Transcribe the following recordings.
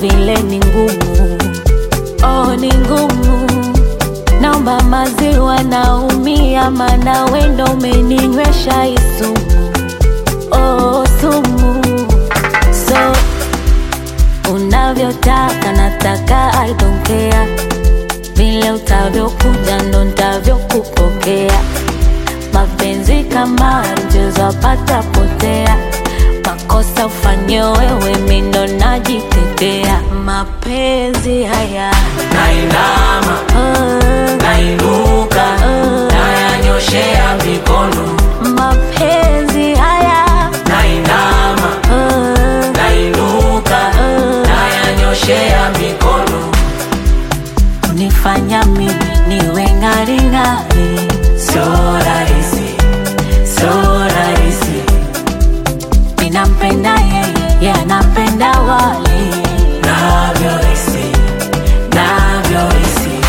vile ni ngumu, oh, ni ngumu. Naomba maziwa, naumia, mana wendo umeninywesha isumu, oh, sumu. So unavyotaka nataka, I don't care. Vile utavyokuja ndo ntavyokupokea. Mapenzi kama mchezo wapata potea, makosa ufanye wewe, mi ndo najitetea. Mapenzi haya nainama oh, nainuka nayanyoshea mikono mapenzi haya nainama oh, nainuka nayanyoshea mikono unifanya mimi niwe ng'aring'ari. sio rahisi sio rahisi Ninampenda yeye, yeye anapenda wale navyohisi navyohisi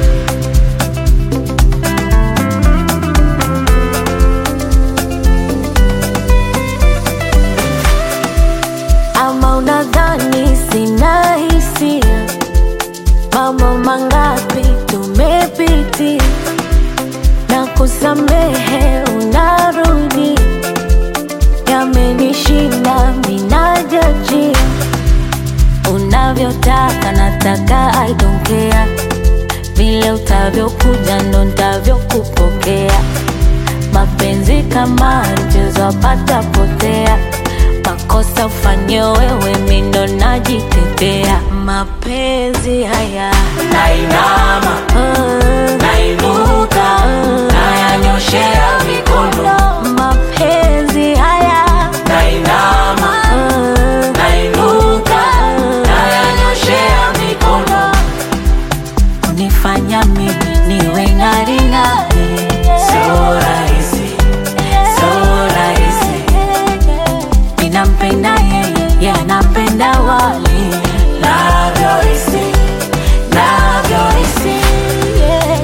ama unadhani sina hisia? Mambo mangapi tumepitia na kusamehe, unarudi yamenishinda, minajajia unavyotaka, nataka I don't care. Vile utavyokuja ndo ntavyokupokea. Mapenzi kama mchezo wapata potea, makosa ufanye wewe, mi ndo najitetea. Mapenzi haya nainama oh, nainuka nayanyoshea mikono mapenzi haya nainama oh, nainuka nayanyoshea mikono unifanya mimi niwe ng'aring'ari. sio rahisi sio rahisi Ninampenda yeye, yeye anapenda wale navyohisi navyohisi yeah.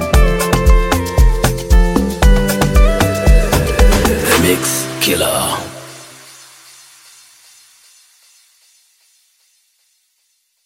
Mix Killer